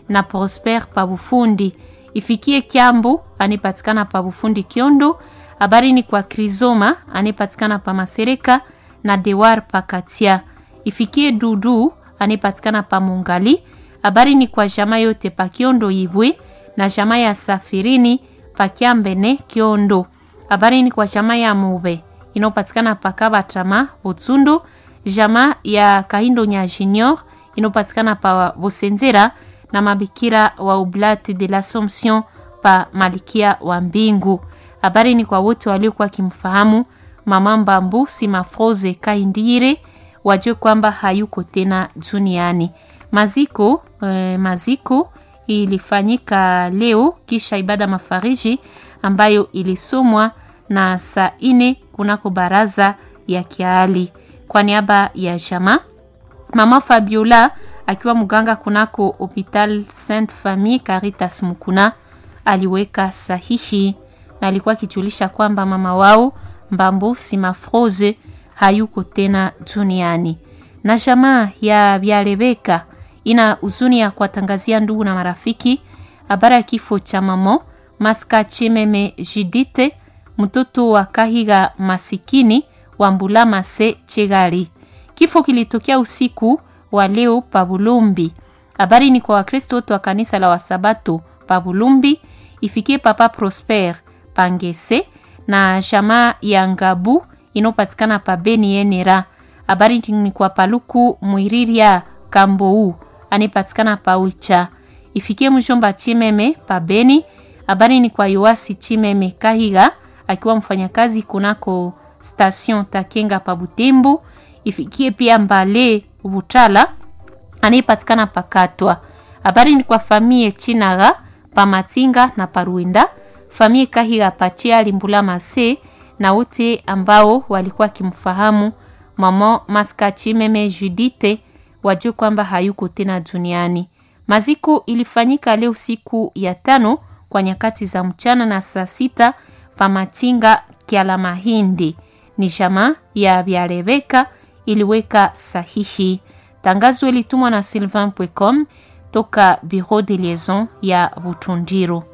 na Prosper Pabufundi. Ifikie Kyambu anayepatikana pa Bufundi Kiondo. Habari ni kwa Krizoma anayepatikana pa Masereka na Dewar Pakatia. Ifikie Dudu anayepatikana pa Mungali. Habari ni kwa jamaa yote pa Kiondo Ibwe na jamaa ya Safirini pa Kiambene Kiondo. Habari ni kwa jamaa ya Mube inayopatikana pa Kabatama Butsundu, jamaa ya Kahindo Nya Junior inayopatikana pa Bosenzera na mabikira wa Oblate de l'Assomption pa Malikia wa Mbingu. Habari ni kwa wote waliokuwa kimfahamu mama Mbambu Simafroze Kaindire, wajue kwamba hayuko tena duniani. Maziko eh, maziko ilifanyika leo kisha ibada mafariji ambayo ilisomwa na saa ine kunako baraza ya Kiali. Kwa niaba ya jama mama Fabiola akiwa mganga kunako Hopital Sainte Famille Caritas Mukuna aliweka sahihi na alikuwa akijulisha kwamba mama wao Mbambo Simafroze hayuko tena duniani. Na jamaa ya Byalebeka ina huzuni ya kuwatangazia ndugu na marafiki habari ya kifo cha mamo Maska Chimeme Jidite, mtoto wa Kahiga masikini wa Mbulama se Chegali. Kifo kilitokea usiku wa leo Pabulumbi. Habari ni kwa Wakristo wote wa kanisa la Wasabato Pabulumbi, ifikie Papa Prosper Pangese na jamaa ya Ngabu inayopatikana pa Beni Yenera. Habari ni kwa Paluku Mwiriria Kambou anayepatikana pa Ucha, ifikie mjomba Chimeme pa Beni. Habari ni kwa Yoasi Chimeme Kahiga akiwa mfanyakazi kunako station Takenga pa Butembo, ifikie pia Mbale Butala anayepatikana pakatwa. Habari ni kwa famie Chinaga pa Matinga na Paruenda, famie Kahiga Pachia Limbula Mase na wote ambao walikuwa kimfahamu mama Maska Chimeme Judite wajue kwamba hayuko tena duniani. Maziko ilifanyika leo siku ya tano kwa nyakati za mchana na saa sita pa Matinga Kiala Mahindi. Ni jamaa ya Byalebeka iliweka sahihi. Tangazo ilitumwa na sylvain.com toka Bureau de Liaison ya Butundiro.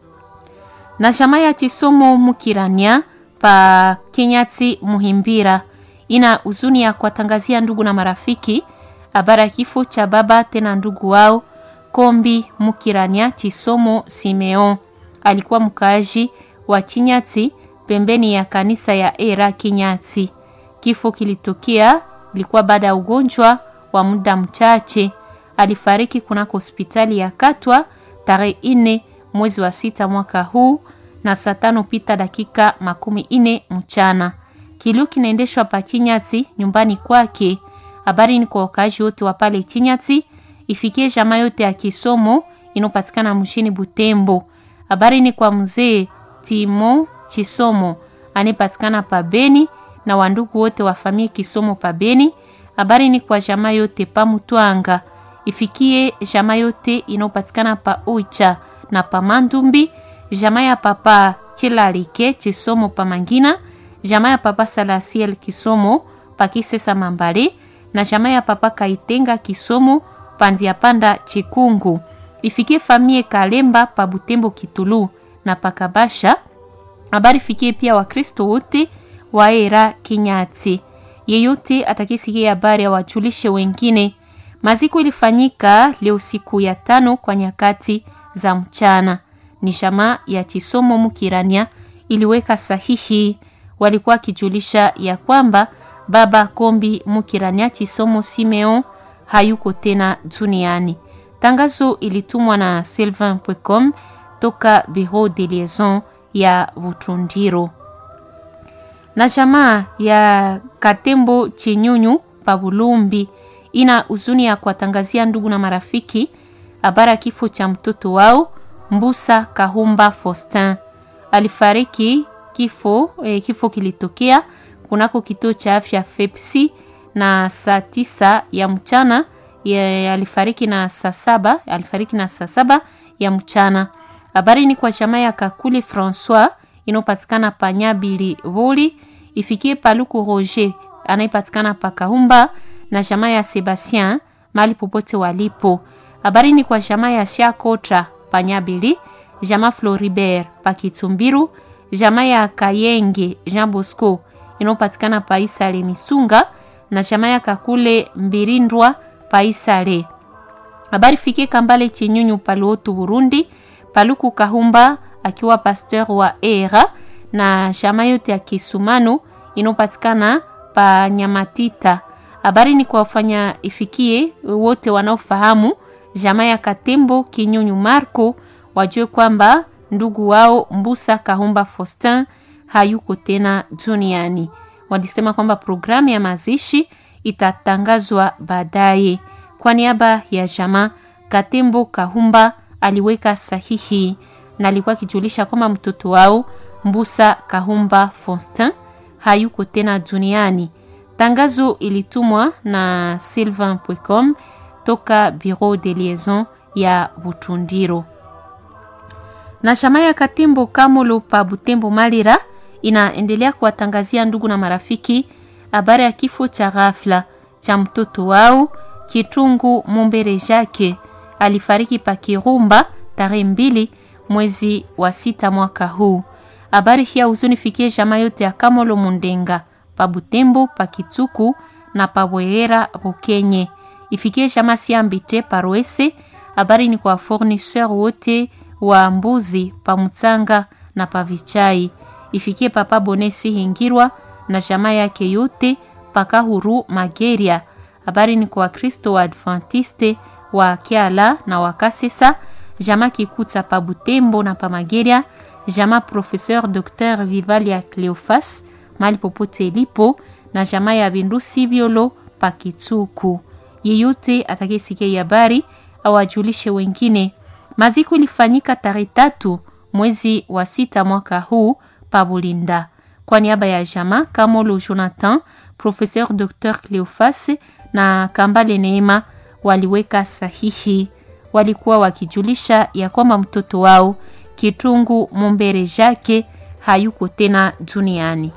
Na jamaa ya Chisomo Mukirania pa Kenyati Muhimbira ina huzuni ya kuwatangazia ndugu na marafiki habari ya kifo cha baba tena ndugu wao Kombi Mukirania Chisomo Simeon. Alikuwa mkaaji wa Kinyati pembeni ya kanisa ya Era Kinyati. Kifo kilitokea ilikuwa baada ya ugonjwa wa muda mchache. Alifariki kunako hospitali ya Katwa tarehe ine mwezi wa sita mwaka huu na saa tano pita dakika makumi ine mchana. Kilio kinaendeshwa pa Kinyati nyumbani kwake. Habari ni kwa wakaaji wote wa pale Kinyati, ifikie jamaa yote ya kisomo inopatikana mjini Butembo. Habari ni kwa mzee Timo Chisomo anayepatikana pa Beni na wandugu wote wa familia Kisomo pa Beni. Habari ni kwa jamaa yote pa Mutwanga, ifikie jamaa yote inayopatikana pa Oicha na pa Mandumbi, jamaa ya papa Kilalike Chisomo pa Mangina, jamaa ya papa Salasiel Kisomo pa Kisesa Mambale na jamaa ya papa Kaitenga Kisomo pandia panda Chikungu, ifikie famie Kalemba pa Butembo Kitulu na pakabasha. Habari fikie pia Wakristo wote wa Era Kinyati. Yeyote atakisikia habari ya wajulishe wengine. Maziko ilifanyika leo siku ya tano kwa nyakati za mchana. Ni jamaa ya Chisomo Mukirania iliweka sahihi, walikuwa wakijulisha ya kwamba baba Kombi Mukirania Chisomo Simeon hayuko tena duniani. Tangazo ilitumwa na sylvain.com toka Bureau de Liaison ya Butundiro. Na jamaa ya Katembo Chinyunyu Pabulumbi ina huzuni ya kuwatangazia ndugu na marafiki habari ya kifo cha mtoto wao Mbusa Kahumba Faustin. Alifariki kifo, eh, kifo kilitokea kunako kituo cha afya Fepsi na saa tisa ya mchana ya, alifariki na saa saba alifariki na saa saba ya mchana. Habari ni kwa jamaa ya Kakuli Francois inayopatikana pa Nyabili Voli, ifikie Paluku Roger anayepatikana pa Kahumba na jamaa ya Sebastien mali popote walipo. Habari ni kwa jamaa ya Shakotra Panyabili, jamaa Floribert Pakitumbiru, jamaa ya Kayenge Jean Bosco inayopatikana Paisale Misunga na jamaa ya Kakule Mbirindwa Paisale. Habari fikie Kambale Chinyunyu Paluotu Burundi, Paluku Kahumba akiwa pasteur wa Era na jamaa yote ya Kisumanu inayopatikana pa Nyamatita. Habari ni kwa wafanya ifikie wote wanaofahamu jamaa ya Katembo Kinyunyu Marco wajue kwamba ndugu wao Mbusa Kahumba Faustin hayuko tena duniani. Walisema kwamba programu ya mazishi itatangazwa baadaye. Kwa niaba ya jamaa, Katembo Kahumba aliweka sahihi na alikuwa akijulisha kwamba mtoto wao Mbusa Kahumba Faustin hayuko tena duniani. Tangazo ilitumwa na Sylvain Pwecom toka Bureau de Liaison ya Butundiro. Na shama ya Katembo Kamolo pa Butembo Malira inaendelea kuwatangazia ndugu na marafiki habari ya kifo cha ghafla cha mtoto wao Kitungu Mumbere Jake alifariki pa Kirumba tarehe mbili mwezi wa sita mwaka huu. Habari hii huzunifikie jamaa yote ya Kamolo Mundenga pa Butembo pa Kituku na pa Bwehera Bukenye. Ifikie jamaa Siambite Paroese. Habari ni kwa fournisseur wote wa mbuzi pa Mutsanga na pa Vichai. Ifikie papa Bonesi Hingirwa na jamaa yake yote paka huru Mageria. Habari ni kwa Kristo wa Adventiste wa Kiala na wa Kasesa, jamaa Kikuta pa Butembo na pa Mageria, jamaa Professeur Dr Vivalia Cleofas mali popote ilipo na jamaa ya Bindusi Biolo pa Kitsuku. Yeyote atakayesikia habari au ajulishe wengine. Maziko ilifanyika tarehe tatu mwezi wa sita mwaka huu pa Bulinda. Kwa niaba ya jamaa Kamolo Jonathan, Professeur Dr Cleofas na Kambale Neema waliweka sahihi. Walikuwa wakijulisha ya kwamba mtoto wao Kitungu Mumbere Jake hayuko tena duniani.